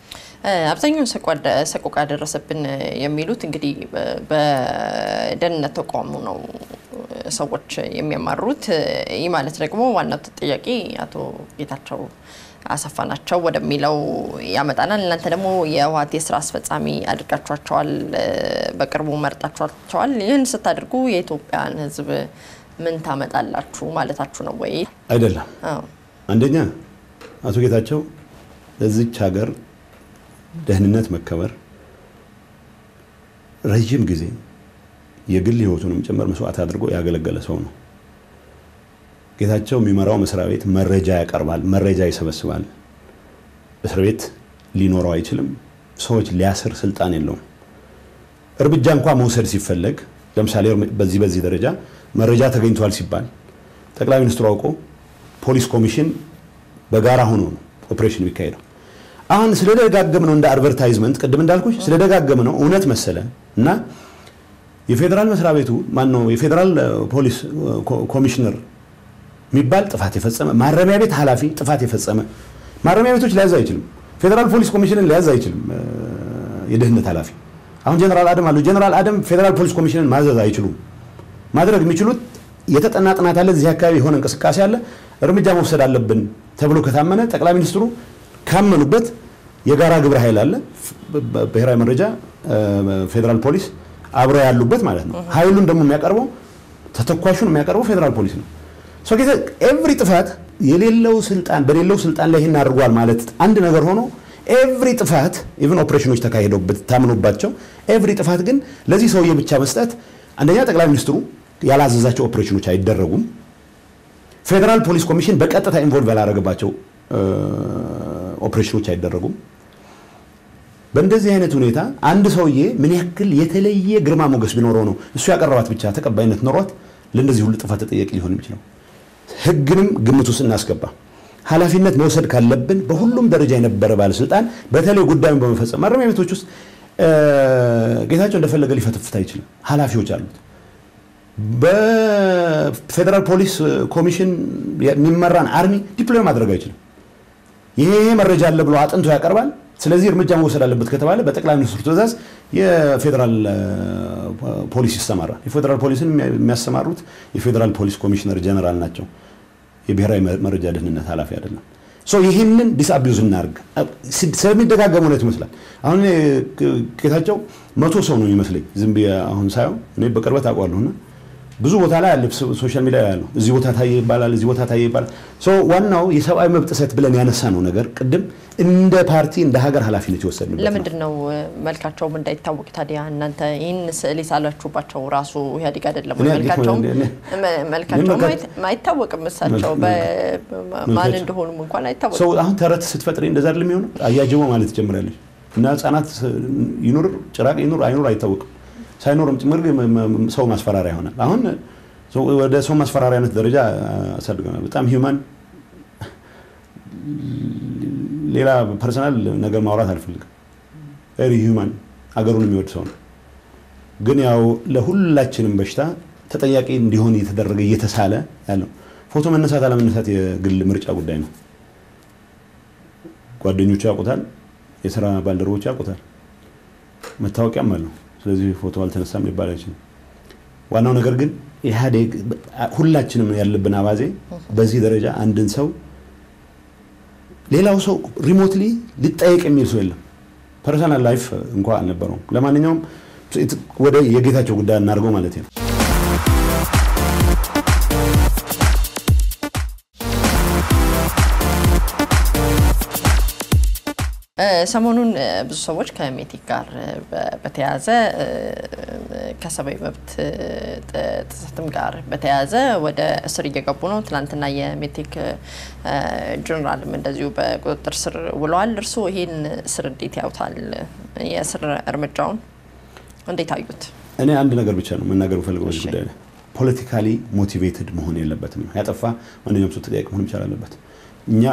አብዛኛውን ሰቆቃ- ሰቆቃ ደረሰብን የሚሉት እንግዲህ በ- በደህንነት ተቋሙ ነው ሰዎች የሚያማሩት። ይህ ማለት ደግሞ ዋናው ተጠያቂ አቶ ጌታቸው አሰፋ ናቸው ወደሚለው ያመጣናል። እናንተ ደግሞ የህወሓት የስራ አስፈጻሚ አድርጋችኋቸዋል፣ በቅርቡ መርጣችኋቸዋል። ይህን ስታደርጉ የኢትዮጵያን ህዝብ ምን ታመጣላችሁ ማለታችሁ ነው ወይ? አይደለም። አዎ። አንደኛ አቶ ጌታቸው ለዚች ሀገር ደህንነት መከበር ረዥም ጊዜ የግል ህይወቱንም ጭምር መስዋዕት አድርጎ ያገለገለ ሰው ነው። ጌታቸው የሚመራው መስሪያ ቤት መረጃ ያቀርባል፣ መረጃ ይሰበስባል። እስር ቤት ሊኖረው አይችልም። ሰዎች ሊያስር ስልጣን የለውም። እርምጃ እንኳ መውሰድ ሲፈለግ ለምሳሌ በዚህ በዚህ ደረጃ መረጃ ተገኝቷል ሲባል ጠቅላይ ሚኒስትሩ አውቆ ፖሊስ ኮሚሽን በጋራ ሆኖ ነው ኦፕሬሽን የሚካሄደው። አሁን ስለደጋገም ነው እንደ አድቨርታይዝመንት ቅድም እንዳልኩሽ ስለደጋገም ነው እውነት መሰለ እና የፌዴራል መስሪያ ቤቱ ማን ነው የፌዴራል ፖሊስ ኮሚሽነር የሚባል ጥፋት የፈጸመ ማረሚያ ቤት ኃላፊ ጥፋት የፈጸመ ማረሚያ ቤቶች ሊያዝ አይችልም። ፌዴራል ፖሊስ ኮሚሽንን ሊያዝ አይችልም። የደህንነት ኃላፊ አሁን ጀነራል አደም አሉ። ጀነራል አደም ፌዴራል ፖሊስ ኮሚሽንን ማዘዝ አይችሉም። ማድረግ የሚችሉት የተጠና ጥናት አለ፣ እዚህ አካባቢ የሆነ እንቅስቃሴ አለ፣ እርምጃ መውሰድ አለብን ተብሎ ከታመነ ጠቅላይ ሚኒስትሩ ካመኑበት የጋራ ግብረ ኃይል አለ፣ ብሔራዊ መረጃ፣ ፌዴራል ፖሊስ አብረው ያሉበት ማለት ነው። ኃይሉን ደግሞ የሚያቀርበው ተተኳሹን የሚያቀርበው ፌዴራል ፖሊስ ነው። ኤቭሪ ጥፋት የሌለው ስልጣን በሌለው ስልጣን ላይ ይህን አድርጓል ማለት አንድ ነገር ሆኖ ኤቭሪ ጥፋት ኢቭን ኦፕሬሽኖች ተካሂደውበት ታምኖባቸው ኤቭሪ ጥፋት ግን ለዚህ ሰውዬ ብቻ መስጠት አንደኛ ጠቅላይ ሚኒስትሩ ያላዘዛቸው ኦፕሬሽኖች አይደረጉም። ፌዴራል ፖሊስ ኮሚሽን በቀጥታ ኢንቮልቭ ያላደረገባቸው ኦፕሬሽኖች አይደረጉም። በእንደዚህ አይነት ሁኔታ አንድ ሰውዬ ምን ያክል የተለየ ግርማ ሞገስ ቢኖረው ነው እሱ ያቀረባት ብቻ ተቀባይነት ኖሯት ለእንደዚህ ሁሉ ጥፋት ተጠያቂ ሊሆን የሚችለው? ህግንም ግምት ውስጥ እናስገባ። ኃላፊነት መውሰድ ካለብን በሁሉም ደረጃ የነበረ ባለስልጣን በተለይ ጉዳዩን በመፈጸም ማረሚያ ቤቶች ውስጥ ጌታቸው እንደፈለገ ሊፈተፍት አይችልም። ኃላፊዎች አሉት። በፌዴራል ፖሊስ ኮሚሽን የሚመራን አርሚ ዲፕሎይ ማድረግ አይችልም። ይሄ መረጃ አለ ብሎ አጥንቶ ያቀርባል። ስለዚህ እርምጃ መውሰድ አለበት ከተባለ በጠቅላይ ሚኒስትሩ ትዕዛዝ የፌዴራል ፖሊስ ይሰማራል። የፌዴራል ፖሊስን የሚያሰማሩት የፌዴራል ፖሊስ ኮሚሽነር ጀነራል ናቸው። የብሔራዊ መረጃ ደህንነት ኃላፊ አይደለም። ይህንን ዲስአቢዩዝ እናርግ። ስለሚደጋገም እውነት ይመስላል። አሁን ጌታቸው መቶ ሰው ነው የሚመስለኝ ዝም ብዬ አሁን ሳየው እኔ በቅርበት አውቀዋለሁና ብዙ ቦታ ላይ አለ፣ ሶሻል ሚዲያ ያለው እዚህ ቦታ ታየ ይባላል፣ እዚህ ቦታ ታየ ይባላል። ዋናው የሰብአዊ መብት ጥሰት ብለን ያነሳ ነው ነገር ቅድም እንደ ፓርቲ እንደ ሀገር ኃላፊነት የወሰድንበት ለምንድን ነው መልካቸውም እንዳይታወቅ ታዲያ እናንተ ይህን ስዕል የሳላችሁባቸው ራሱ ኢህአዴግ አይደለም ወይ? መልካቸውም መልካቸውም አይታወቅም። እሳቸው ማን እንደሆኑም እንኳን አይታወቅም። ሰው አሁን ተረት ስትፈጥሪ እንደዛ አይደለም የሚሆነው። አያጅቦ ማለት ትጀምራለች እና ህጻናት ይኑር ጭራቅ ይኑር አይኑር አይታወቅም። ሳይኖርም ጭምር ሰው ማስፈራሪያ ይሆናል። አሁን ወደ ሰው ማስፈራሪያነት ደረጃ አሳድገናል። በጣም ሂውማን ሌላ ፐርሰናል ነገር ማውራት አልፈልግም። ቬሪ ሂውማን አገሩን የሚወድ ሰው ነው። ግን ያው ለሁላችንም በሽታ ተጠያቂ እንዲሆን እየተደረገ እየተሳለ ያለው ፎቶ መነሳት አለመነሳት የግል ምርጫ ጉዳይ ነው። ጓደኞቹ ያውቁታል፣ የስራ ባልደረቦች ያውቁታል፣ መታወቂያም አለው። ስለዚህ ፎቶ አልተነሳም ሊባል አይችልም። ዋናው ነገር ግን ኢህአዴግ ሁላችንም ያለብን አባዜ በዚህ ደረጃ አንድን ሰው ሌላው ሰው ሪሞትሊ ሊጠየቅ የሚል ሰው የለም። ፐርሰናል ላይፍ እንኳ አልነበረውም። ለማንኛውም ወደ የጌታቸው ጉዳይ እናድርገው ማለት ነው። ሰሞኑን ብዙ ሰዎች ከሜቴክ ጋር በተያያዘ ከሰብአዊ መብት ጥሰትም ጋር በተያያዘ ወደ እስር እየገቡ ነው። ትናንትና የሜቴክ ጀኔራልም እንደዚሁ በቁጥጥር ስር ውለዋል። እርስዎ ይህን እስር እንዴት ያዩታል? የእስር እርምጃውን እንዴት አዩት? እኔ አንድ ነገር ብቻ ነው መናገር ፈልገው በዚህ ጉዳይ ላይ ፖለቲካሊ ሞቲቬትድ መሆን የለበትም። ያጠፋ ማንኛውም ሰው ተጠያቂ መሆን ይቻል አለበት። እኛ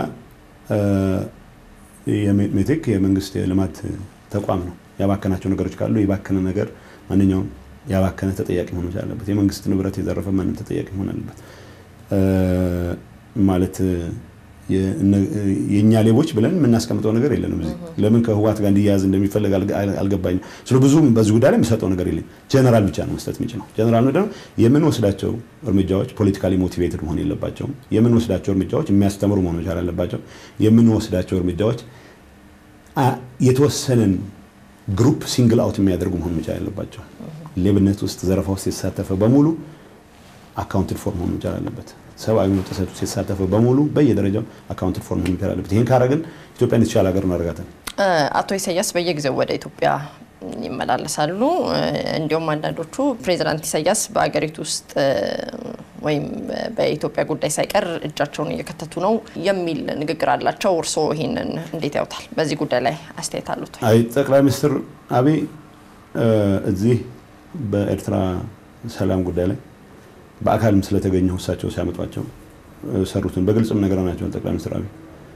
የሜቴክ የመንግስት የልማት ተቋም ነው። ያባከናቸው ነገሮች ካሉ የባከነ ነገር ማንኛውም ያባከነ ተጠያቂ መሆን መቻል አለበት። የመንግስት ንብረት የዘረፈ ማንም ተጠያቂ መሆን አለበት። ማለት የእኛ ሌቦች ብለን የምናስቀምጠው ነገር የለንም። እዚህ ለምን ከህወሓት ጋር እንዲያያዝ እንደሚፈለግ አልገባኝም። ስለ ብዙም በዚህ ጉዳይ ላይ የምሰጠው ነገር የለም። ጀነራል ብቻ ነው መስጠት የሚችለው። ጀነራል ምንድን ነው የምንወስዳቸው እርምጃዎች ፖለቲካሊ ሞቲቬትድ መሆን የለባቸውም። የምንወስዳቸው እርምጃዎች የሚያስተምሩ መሆን መቻል አለባቸው። የምንወስዳቸው እርምጃዎች የተወሰነን ግሩፕ ሲንግል አውት የሚያደርጉ መሆን መቻል አለባቸው። ሌብነት ውስጥ ዘረፋ ውስጥ የተሳተፈ በሙሉ አካውንትድ ፎር መሆን መቻል አለበት። ሰብአዊ መብት ጥሰት ውስጥ የተሳተፈ በሙሉ በየደረጃው አካውንትድ ፎር መሆን መቻል አለበት። ይህን ካረግን ኢትዮጵያን የተሻለ ሀገር እናደርጋለን። አቶ ኢሳያስ በየጊዜው ወደ ኢትዮጵያ ይመላለሳሉ። እንዲሁም አንዳንዶቹ ፕሬዚዳንት ኢሳያስ በሀገሪቱ ውስጥ ወይም በኢትዮጵያ ጉዳይ ሳይቀር እጃቸውን እየከተቱ ነው የሚል ንግግር አላቸው። እርስዎ ይህንን እንዴት ያውታል? በዚህ ጉዳይ ላይ አስተያየት አሉት? አይ ጠቅላይ ሚኒስትር አብይ እዚህ በኤርትራ ሰላም ጉዳይ ላይ በአካልም ስለተገኘው እሳቸው ሲያመጧቸው ሰሩትን በግልጽም ነገርናቸዋል። ጠቅላይ ሚኒስትር አብይ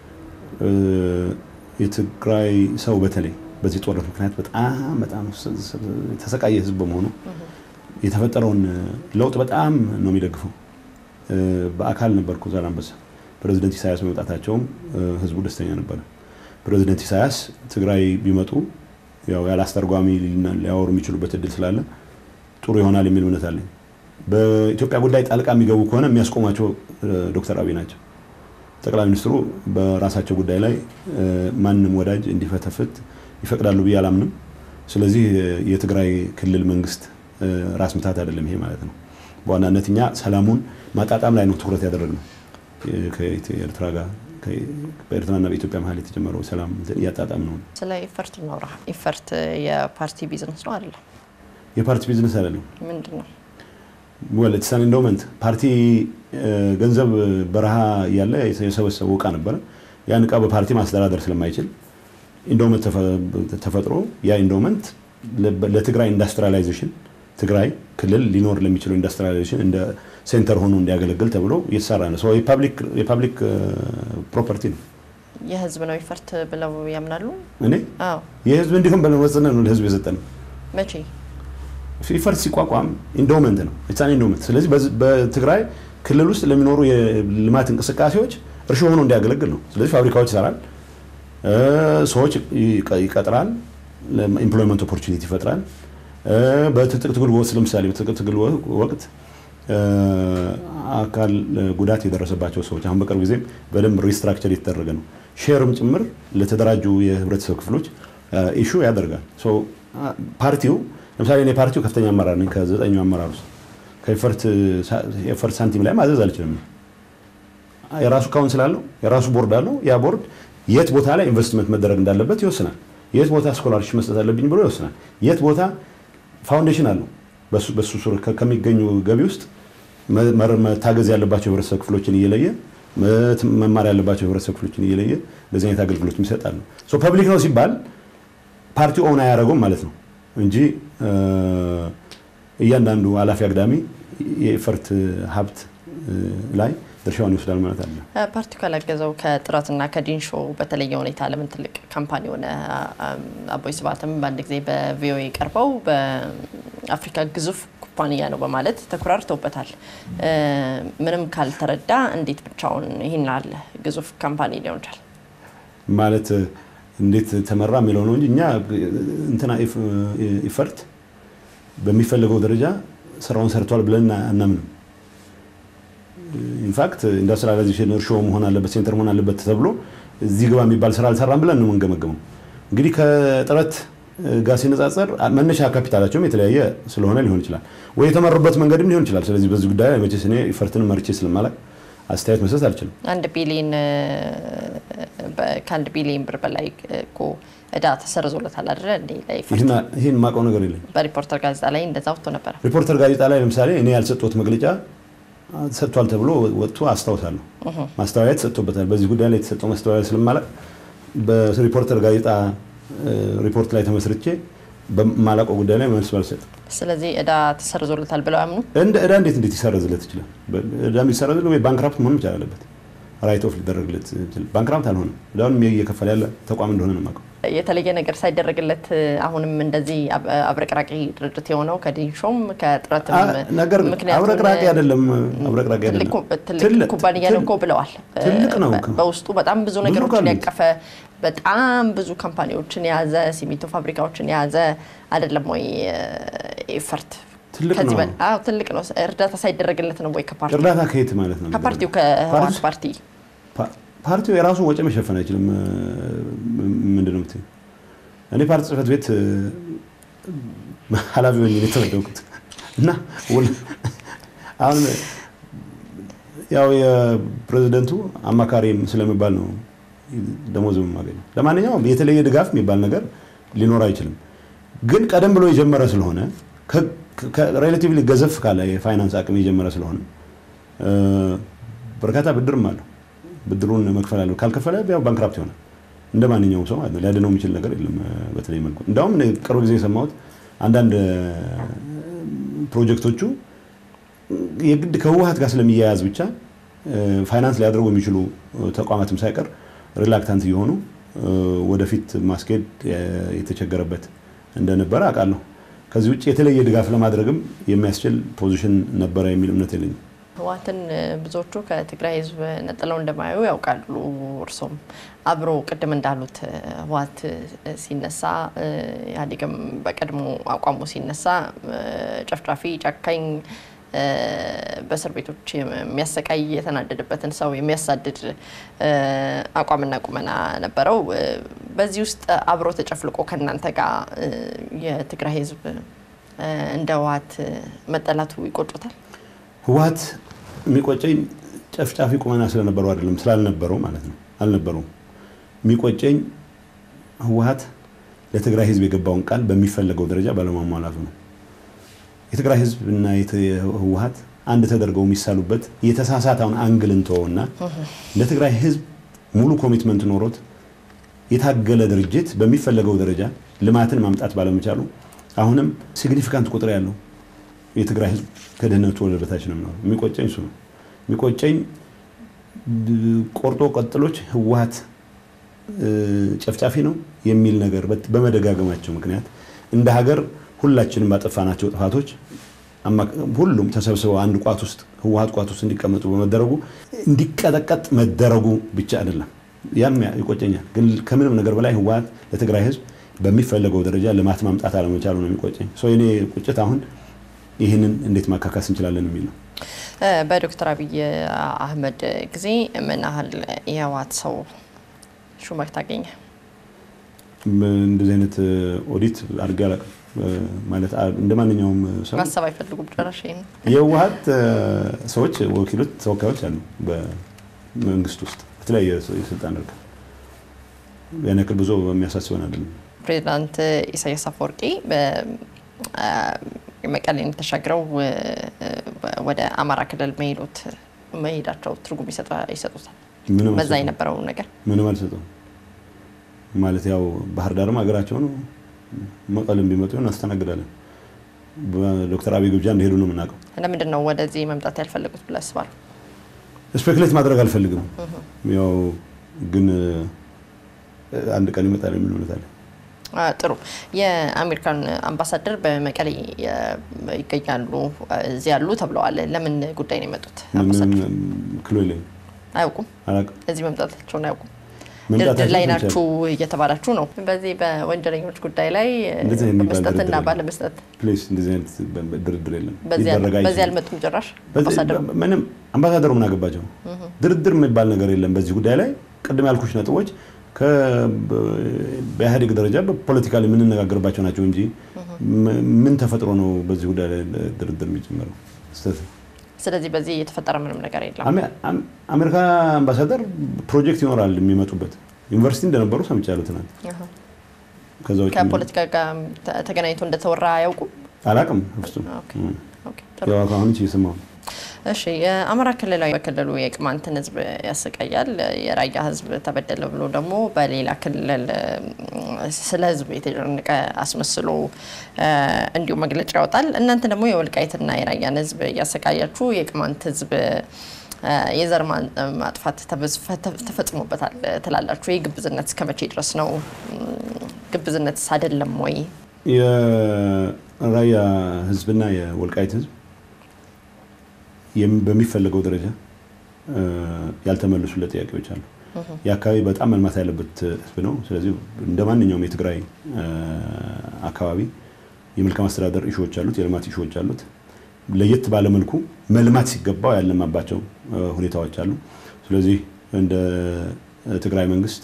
የትግራይ ሰው በተለይ በዚህ ጦርነት ምክንያት በጣም በጣም የተሰቃየ ህዝብ በመሆኑ የተፈጠረውን ለውጥ በጣም ነው የሚደግፈው። በአካል ነበርኩ ዛላንበሳ። ፕሬዚደንት ኢሳያስ በመምጣታቸውም ህዝቡ ደስተኛ ነበረ። ፕሬዚደንት ኢሳያስ ትግራይ ቢመጡ ያው ያለ አስተርጓሚ ሊያወሩ የሚችሉበት እድል ስላለ ጥሩ ይሆናል የሚል እምነት አለኝ። በኢትዮጵያ ጉዳይ ጣልቃ የሚገቡ ከሆነ የሚያስቆሟቸው ዶክተር አብይ ናቸው። ጠቅላይ ሚኒስትሩ በራሳቸው ጉዳይ ላይ ማንም ወዳጅ እንዲፈተፍት ይፈቅዳሉ ብዬ አላምንም። ስለዚህ የትግራይ ክልል መንግስት ራስ ምታት አይደለም ይሄ ማለት ነው። በዋናነት እኛ ሰላሙን ማጣጣም ላይ ነው ትኩረት ያደረግነው። ከኤርትራ ጋር በኤርትራና በኢትዮጵያ መሀል የተጀመረው ሰላም እያጣጣም ነው። ስለ ኢፈርት እናውራ። ኢፈርት የፓርቲ ቢዝነስ ነው አይደለም? የፓርቲ ቢዝነስ አይደለም። ምንድን ነው? ወለትሳን ኢንዶመንት ፓርቲ ገንዘብ በረሃ እያለ የሰበሰበው እቃ ነበረ። ያን እቃ በፓርቲ ማስተዳደር ስለማይችል ኢንዶመንት ተፈጥሮ ያ ኢንዶመንት ለትግራይ ኢንዱስትሪያላይዜሽን ትግራይ ክልል ሊኖር ለሚችለው ኢንዱስትሪያላይዜሽን እንደ ሴንተር ሆኖ እንዲያገለግል ተብሎ እየተሰራ ነው። የፓብሊክ ፕሮፐርቲ ነው። የህዝብ ነው ኢፈርት ብለው ያምናሉ? እኔ አዎ። የህዝብ እንዲሁም ብለን ወስነን ነው ለህዝብ የሰጠን። መቼ ኢፈርት ሲቋቋም ኢንዶመንት ነው ኢትሳን ኢንዶመንት። ስለዚህ በትግራይ ክልል ውስጥ ለሚኖሩ የልማት እንቅስቃሴዎች እርሾ ሆኖ እንዲያገለግል ነው። ስለዚህ ፋብሪካዎች ይሰራል፣ ሰዎች ይቀጥራል፣ ኢምፕሎይመንት ኦፖርቹኒቲ ይፈጥራል። በትጥቅ ትግል ወቅት ለምሳሌ በትጥቅ ትግል ወቅት አካል ጉዳት የደረሰባቸው ሰዎች አሁን በቅርብ ጊዜም በደንብ ሪስትራክቸር የተደረገ ነው። ሼርም ጭምር ለተደራጁ የህብረተሰብ ክፍሎች ኢሹ ያደርጋል። ፓርቲው ለምሳሌ እኔ ፓርቲው ከፍተኛ አመራር ነኝ። ከዘጠኙ አመራር ውስጥ ከኤፈርት ሳንቲም ላይ ማዘዝ አልችልም። የራሱ ካውንስል አለው፣ የራሱ ቦርድ አለው። ያ ቦርድ የት ቦታ ላይ ኢንቨስትመንት መደረግ እንዳለበት ይወስናል። የት ቦታ ስኮላርሽፕ መስጠት አለብኝ ብሎ ይወስናል። የት ቦታ ፋውንዴሽን አለው። በሱ ሱር ከሚገኙ ገቢ ውስጥ መታገዝ ያለባቸው የህብረተሰብ ክፍሎችን እየለየ መማር ያለባቸው የህብረተሰብ ክፍሎችን እየለየ እንደዚህ አይነት አገልግሎት ይሰጣሉ። ፐብሊክ ነው ሲባል ፓርቲ ኦውን አያደርገውም ማለት ነው እንጂ እያንዳንዱ ኃላፊ አግዳሚ የኤፈርት ሀብት ላይ ድርሻውን ይወስዳል ማለት አለ። ፓርቲው ካላገዘው ከጥረትና ከዲንሾ በተለየ ሁኔታ ለምን ትልቅ ካምፓኒ ሆነ? አቦይ ስብሃትም በአንድ ጊዜ በቪኦኤ ቀርበው በአፍሪካ ግዙፍ ኩባንያ ነው በማለት ተኩራርተውበታል። ምንም ካልተረዳ እንዴት ብቻውን ይህን አለ ግዙፍ ካምፓኒ ሊሆን ይችላል? ማለት እንዴት ተመራ የሚለው ነው እንጂ እኛ እንትና ኢፈርት በሚፈልገው ደረጃ ስራውን ሰርቷል ብለን አናምንም። ኢንፋክት ኢንዱስትሪያላይዜሽን እርሾ መሆን አለበት ሴንተር መሆን አለበት ተብሎ እዚህ ግባ የሚባል ስራ አልሰራም ብለን ነው የምንገመገመው። እንግዲህ ከጥረት ጋር ሲነጻጸር መነሻ ካፒታላቸውም የተለያየ ስለሆነ ሊሆን ይችላል፣ ወይ የተመሩበት መንገድም ሊሆን ይችላል። ስለዚህ በዚህ ጉዳይ ላይ መቼስ እኔ ኢፈርትንም መርቼ ስለማላቅ አስተያየት መስጠት አልችልም። አንድ ቢሊዮን ከአንድ ቢሊዮን ብር በላይ እኮ እዳ ተሰርዞለታል አይደለ? እንዴ ይህን የማውቀው ነገር የለኝ። በሪፖርተር ጋዜጣ ላይ እንደዛ ወጥቶ ነበረ። ሪፖርተር ጋዜጣ ላይ ለምሳሌ እኔ ያልሰጠሁት መግለጫ ሰጥቷል ተብሎ ወጥቶ አስታውሳለሁ። ማስተባበያ ተሰጥቶበታል። በዚህ ጉዳይ ላይ የተሰጠው ማስተባበያ ስለማላቅ በሪፖርተር ጋዜጣ ሪፖርት ላይ ተመስርቼ በማላውቀው ጉዳይ ላይ መልስ ባልሰጥም ስለዚህ እዳ ተሰርዞለታል ብለው አምኑ። እንደ እዳ እንዴት እንዴት ይሰረዝለት ይችላል? እዳ የሚሰረዝለት ወይ ባንክራፕት መሆን መቻል አለበት። ራይት ኦፍ ሊደረግለት ባንክራፕት አልሆነም። እዳውን እየከፈለ ያለ ተቋም እንደሆነ ነው የማውቀው። የተለየ ነገር ሳይደረግለት አሁንም እንደዚህ አብረቅራቂ ድርጅት የሆነው ከዲንሾም ከጥረትም ነገር አብረቅራቂ አይደለም። አብረቅራቂ አይደለም። ትልቅ ኩባንያ ነው እኮ ብለዋል። ትልቅ ነው። በውስጡ በጣም ብዙ ነገሮችን ያቀፈ በጣም ብዙ ካምፓኒዎችን የያዘ ሲሚንቶ ፋብሪካዎችን የያዘ አይደለም ወይ? ኤፈርት ትልቅ ነው። ትልቅ ነው። እርዳታ ሳይደረግለት ነው ወይ? ከፓርቲው እርዳታ ከየት ማለት ነው? ከፓርቲው ከህወሓት ፓርቲ ፓርቲው የራሱ ወጪ መሸፈን አይችልም። ምንድን ነው የምትይው? እኔ ፓርቲ ጽህፈት ቤት ኃላፊ ሆኜ የተመደብኩት እና አሁን ያው የፕሬዚደንቱ አማካሪም ስለሚባል ነው ደሞዝ የማገኘው። ለማንኛውም የተለየ ድጋፍ የሚባል ነገር ሊኖር አይችልም። ግን ቀደም ብሎ የጀመረ ስለሆነ ሬላቲቭሊ ገዘፍ ካለ የፋይናንስ አቅም የጀመረ ስለሆነ በርካታ ብድርም አለው። ብድሩን መክፈል አለው። ካልከፈለ ያው ባንክራፕት ይሆናል እንደ ማንኛውም ሰው ማለት ነው። ሊያድነው የሚችል ነገር የለም። በተለይ መልኩ እንዳውም ቅርብ ጊዜ የሰማሁት አንዳንድ ፕሮጀክቶቹ የግድ ከህወሓት ጋር ስለሚያያዝ ብቻ ፋይናንስ ሊያደርጉ የሚችሉ ተቋማትም ሳይቀር ሪላክታንት እየሆኑ ወደፊት ማስኬድ የተቸገረበት እንደነበረ አውቃለሁ። ከዚህ ውጭ የተለየ ድጋፍ ለማድረግም የሚያስችል ፖዚሽን ነበረ የሚል እምነት የለኝም። ህወሓትን ብዙዎቹ ከትግራይ ህዝብ ነጥለው እንደማያዩ ያውቃሉ። እርሶም አብሮ ቅድም እንዳሉት ህወሓት ሲነሳ ኢህአዴግም በቀድሞ አቋሙ ሲነሳ ጨፍጫፊ፣ ጨካኝ በእስር ቤቶች የሚያሰቃይ የተናደደበትን ሰው የሚያሳድድ አቋምና ቁመና ነበረው። በዚህ ውስጥ አብሮ ተጨፍልቆ ከእናንተ ጋር የትግራይ ህዝብ እንደ ህወሓት መጠላቱ ይቆጩታል? ህወሓት የሚቆጨኝ ጨፍጫፊ ቁመና ስለነበረው አይደለም፣ ስላልነበረው ማለት ነው። አልነበረውም። የሚቆጨኝ ህወሓት ለትግራይ ህዝብ የገባውን ቃል በሚፈለገው ደረጃ ባለማሟላቱ ነው። የትግራይ ህዝብ እና ህወሓት አንድ ተደርገው የሚሳሉበት የተሳሳተውን አንግል እንተወውና ለትግራይ ህዝብ ሙሉ ኮሚትመንት ኖሮት የታገለ ድርጅት በሚፈለገው ደረጃ ልማትን ማምጣት ባለመቻሉ አሁንም ሲግኒፊካንት ቁጥር ያለው የትግራይ ህዝብ ከድህነቱ ወለል በታች ነው የሚኖረው። የሚቆጨኝ እሱ ነው። የሚቆጨኝ ቆርጦ ቀጥሎች ህወሓት ጨፍጫፊ ነው የሚል ነገር በመደጋገማቸው ምክንያት እንደ ሀገር ሁላችንም ባጠፋናቸው ጥፋቶች ሁሉም ተሰብስበው አንድ ቋት ውስጥ ህወሓት ቋት ውስጥ እንዲቀመጡ በመደረጉ እንዲቀጠቀጥ መደረጉ ብቻ አይደለም፣ ያም ይቆጨኛል። ግን ከምንም ነገር በላይ ህወሓት ለትግራይ ህዝብ በሚፈለገው ደረጃ ልማት ማምጣት አለመቻሉ ነው የሚቆጨኝ። የኔ ቁጭት አሁን ይህንን እንዴት ማካካስ እንችላለን የሚል ነው። በዶክተር አብይ አህመድ ጊዜ ምን ያህል የህወሓት ሰው ሹመት ታገኘ? እንደዚህ አይነት ኦዲት አድርጌ አላውቅም። ማለት እንደ ማንኛውም ሰው ማሰብ አይፈልጉም ጭራሽ ይሄን የህወሓት ሰዎች ወኪሎች፣ ተወካዮች አሉ በመንግስት ውስጥ በተለያየ የስልጣን እርከን ያን ያክል ብዙ የሚያሳስበን አይደለም። ፕሬዚዳንት ኢሳያስ አፈወርቂ መቀሌን ተሻግረው ወደ አማራ ክልል መሄዶት መሄዳቸው ትርጉም ይሰጡታል። ምንም በዛ አልሰጠውም። የነበረው ነገር ምንም አልሰጠውም ማለት ያው ባህር ዳርም ሀገራቸው ነው። መቀሌም ቢመጡ እናስተናግዳለን። በዶክተር አብይ ግብዣ እንደሄዱ ነው የምናውቀው። ለምንድን ነው ወደዚህ መምጣት ያልፈለጉት ብለህ አስባለሁ? ስፔኩሌት ማድረግ አልፈልግም። ያው ግን አንድ ቀን ይመጣል የሚል እምነት አለ። አ፣ ጥሩ የአሜሪካን አምባሳደር በመቀሌ የ- ይገኛሉ እዚህ ያሉ ተብለዋል። ለምን ጉዳይ ነው የመጡት? አምባሳደር ምንም ክሎ የለኝም፣ አያውቁም፣ አላውቅም። እዚህ መምጣታቸውን አያውቁም። መምጣታቸው ድርድር ላይ ብቻ ናችሁ እየተባላችሁ ነው። በዚህ በወንጀለኞች ጉዳይ ላይ እንደዚህ የሚባል በመስጠትና ድርድር የለም። ባለመስጠት ፕሌስ እንደዚህ አይነት በ- ድርድር የለም፣ በዚህ ሊደረግ በዚህ አይችልም። አልመጡም ጭራሽ በዚህ- አምባሳደሩ ምንም አምባሳደሩ ምን አገባቸው? ድርድር የሚባል ነገር የለም በዚህ ጉዳይ ላይ። ቅድም ያልኩሽ ነጥቦች ከ- በኢህአዴግ ደረጃ በፖለቲካ ላይ የምንነጋገርባቸው ናቸው እንጂ ም- ምን ተፈጥሮ ነው በዚህ ጉዳይ ላይ ድርድር የሚጀመረው? ስህተት ነው። ስለዚህ በዚህ የተፈጠረ ምንም ነገር የለም። አሜ- አም- አሜሪካ አምባሳደር ፕሮጀክት ይኖራል የሚመጡበት ዩኒቨርሲቲ እንደነበሩ ሰምቻለሁ ትናንት። አሃ። ከዛ ውጭ ከፖለቲካ ጋር ተ- ተገናኝቶ እንደተወራ አያውቁም። አላውቅም ፍጹም። ኦኬ፣ እም። ኦኬ፣ ጥሩ። ያው አሁን እየሰማሁ ነው። እሺ የአማራ ክልላዊ በክልሉ የቅማንትን ሕዝብ ያሰቃያል። የራያ ሕዝብ ተበደለ ብሎ ደግሞ በሌላ ክልል እም፣ ስለ ሕዝብ የተጨነቀ አስመስሎ እ፣ እንዲሁ መግለጫ ያወጣል። እናንተ ደግሞ የወልቃይትና የራያን ሕዝብ እያሰቃያችሁ የቅማንት ሕዝብ እ፣ የዘር ማ- ማጥፋት ተበዝ- ፈተ- ተፈጽሞበታል ትላላችሁ። ይህ ግብዝነት እስከ መቼ ድረስ ነው? እም፣ ግብዝነትስ አይደለም ወይ? የራያ ህዝብና የወልቃይት ህዝብ የም- በሚፈለገው ደረጃ እ፣ ያልተመለሱለት ጥያቄዎች አሉ። የአካባቢ በጣም መልማት ያለበት ህዝብ ነው። ስለዚህ እንደ ማንኛውም የትግራይ እ፣ አካባቢ የመልካም አስተዳደር ኢሹዎች አሉት፣ የልማት ኢሹዎች አሉት። ለየት ባለ መልኩ መልማት ሲገባው ያለማባቸው እ፣ ሁኔታዎች አሉ። ስለዚህ እንደ ትግራይ መንግስት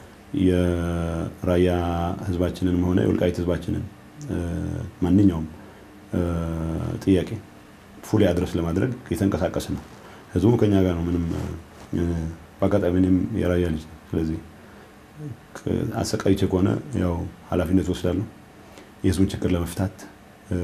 የራያ ህዝባችንን ሆነ የወልቃይት ህዝባችንን እ፣ ማንኛውም እ፣ ጥያቄ ፉሊ አድረስ ለማድረግ የተንቀሳቀስ ነው። ህዝቡ ከኛ ጋር ነው። ምንም እ፣ በአጋጣሚ እኔም የራያ ልጅ ነው። ስለዚህ ከ- አሰቃይቼ ከሆነ ያው ኃላፊነት ወስዳለሁ። የህዝቡን ችግር ለመፍታት እ፣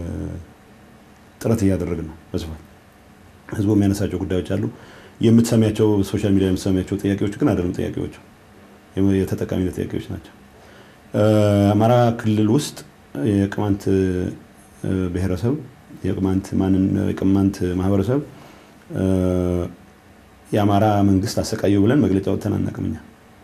ጥረት እያደረግን ነው በስፋት ህዝቡ የሚያነሳቸው ጉዳዮች አሉ። የምትሰሚያቸው ሶሻል ሚዲያ የምትሰሚያቸው ጥያቄዎች ግን አይደለም ጥያቄዎቹ የም- የተጠቃሚነት ጥያቄዎች ናቸው። እ፣ አማራ ክልል ውስጥ የቅማንት እ፣ ብሔረሰብ የቅማንት ማንን የቅማንት ማህበረሰብ እ፣ የአማራ መንግስት አሰቃየው ብለን መግለጫ ወጥተን አናውቅም። እኛ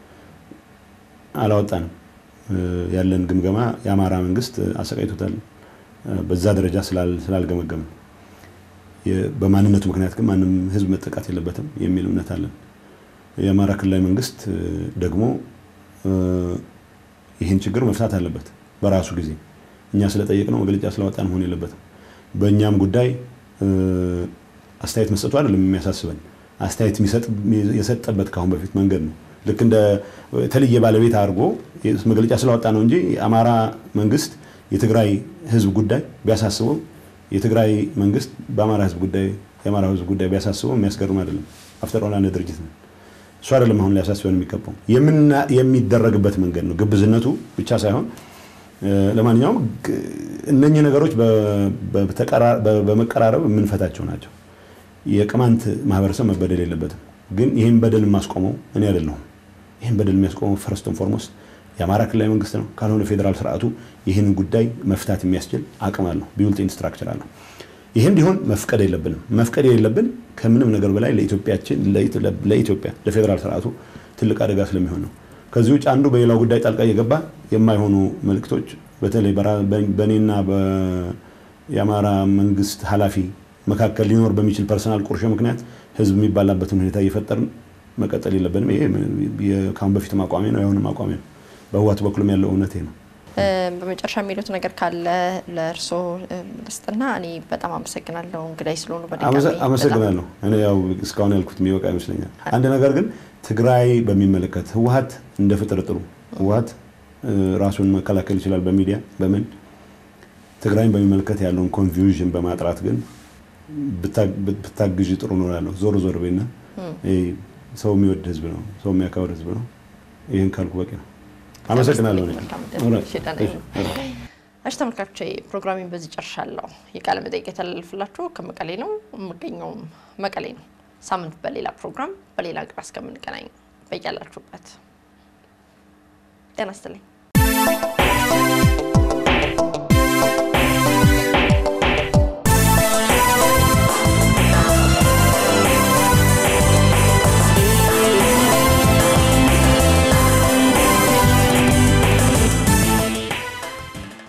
አላወጣንም። እ፣ ያለን ግምገማ የአማራ መንግስት አሰቃይቶታል እ፣ በዛ ደረጃ ስላል- ስላልገመገምን የ- በማንነቱ ምክንያት ግን ማንም ህዝብ መጠቃት የለበትም የሚል እምነት አለን። የአማራ ክልላዊ መንግስት እ፣ ደግሞ እ፣ ይህን ችግር መፍታት አለበት በራሱ ጊዜ። እኛ ስለጠየቅነው መግለጫ ስላወጣን መሆን የለበትም። በእኛም ጉዳይ እ፣ አስተያየት መስጠቱ አይደለም የሚያሳስበን፣ አስተያየት የሚሰጥ- የሰጠበት ከአሁን በፊት መንገድ ነው። ልክ እንደ የተለየ ባለቤት አድርጎ መግለጫ ስላወጣ ነው እንጂ የአማራ መንግስት የትግራይ ህዝብ ጉዳይ ቢያሳስበው የትግራይ መንግስት በአማራ ህዝብ ጉዳይ የአማራ ህዝብ ጉዳይ ቢያሳስበው የሚያስገርም አይደለም። አፍተር ኦል አንድ ድርጅት ነው። እሱ አይደለም አሁን ሊያሳስበን የሚገባው የምና- የሚደረግበት መንገድ ነው። ግብዝነቱ ብቻ ሳይሆን እ፣ ለማንኛውም ግ- እነኚህ ነገሮች በ- በተቀራ- በ- በመቀራረብ የምንፈታቸው ናቸው። የቅማንት ማህበረሰብ መበደል የለበትም። ግን ይህን በደል የማስቆመው እኔ አይደለሁም። ይህን በደል የሚያስቆመው ፈርስት ን ፎርሞስት የአማራ ክልላዊ መንግስት ነው። ካልሆነ ፌዴራል ስርዓቱ ይህንን ጉዳይ መፍታት የሚያስችል አቅም አለው፣ ቢውልት ስትራክቸር አለው። ይህም ቢሆን መፍቀድ የለብንም። መፍቀድ የሌለብን ከምንም ነገር በላይ ለኢትዮጵያችን ለኢትዮጵያ ለፌዴራል ስርዓቱ ትልቅ አደጋ ስለሚሆን ነው። ከዚህ ውጭ አንዱ በሌላው ጉዳይ ጣልቃ እየገባ የማይሆኑ መልእክቶች በተለይ በራ- በእኔና የአማራ መንግስት ኃላፊ መካከል ሊኖር በሚችል ፐርሰናል ቁርሾ ምክንያት ህዝብ የሚባላበትን ሁኔታ እየፈጠርን መቀጠል የለብንም። ይሄ የ- ከአሁን በፊትም አቋሜ ነው፣ የአሁንም አቋሜ ነው። በህወሓት በኩልም ያለው እውነቴ ነው። እ፣ በመጨረሻ የሚሉት ነገር ካለ ለእርስዎ እ፣ ልስጥና እኔ በጣም አመሰግናለሁ እንግዳይ ስለሆኑ በድጋሚ አመሰ- አመሰግናለሁ። እኔ ያው እስካሁን ያልኩት የሚበቃ ይመስለኛል። አንድ ነገር ግን ትግራይ በሚመለከት ህወሓት እንደ ፍጥርጥሩ ህወሓት እ፣ ራሱን መከላከል ይችላል በሚዲያ በምን ትግራይን በሚመለከት ያለውን ኮንፊውዥን በማጥራት ግን ብታግዥ ጥሩ ነው እላለሁ። ዞር ዞር ቤና ሰው የሚወድ ህዝብ ነው፣ ሰው የሚያከብር ህዝብ ነው። ይህን ካልኩ በቂ ነው። አመሰግናለሁ። እሺ ተመልካቾቼ ፕሮግራሚን በዚህ ጨርሻለሁ። የቃለ መጠይቅ የተላለፍላችሁ ከመቀሌ ነው። የምገኘውም መቀሌ ነው። ሳምንት በሌላ ፕሮግራም በሌላ እንግዳ እስከምንገናኝ በያላችሁበት ጤና ይስጥልኝ።